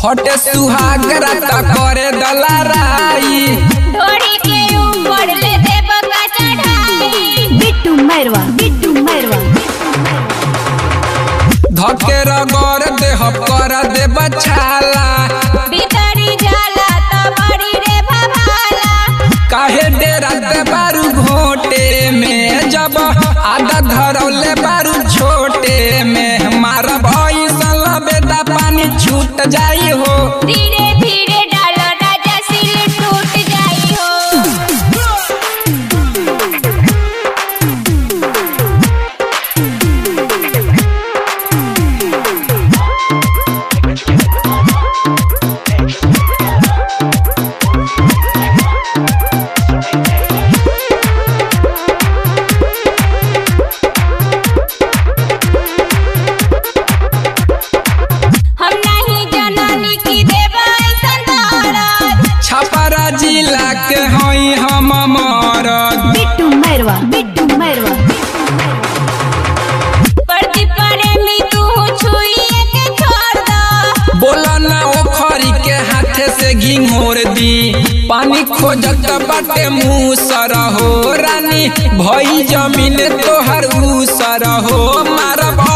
हटे सुहागरा त करे दलाराई ढोड़ी के ऊपर ले देव का चढ़ाई बिट्टू मैरवा बिट्टू मैरवा धके रगड़ देह कर दे बछाला भीतरी जाला तो बड़ी रे भभाला काहे डेरा दे बारू घोटे में जब आधा धरौले बारू छोटे में मार भैसल बेटा पानी छूट जाई हो धीरे धीरे डालो राजा सिल टूट जाई हो हम नहीं जननी की देव ऐसन दौलत छपरा जिला के हई हम मरद बिट्टू मैरवा बिट्टू मैरवा प्रति प्रेमी तू छुइए के छोड़ दो बोला ना ओखरी के हाथे से घिंघोर दी पानी खोजत बाटे मुँह सर हो रानी भई जमीन तोहर ऊसर हो मार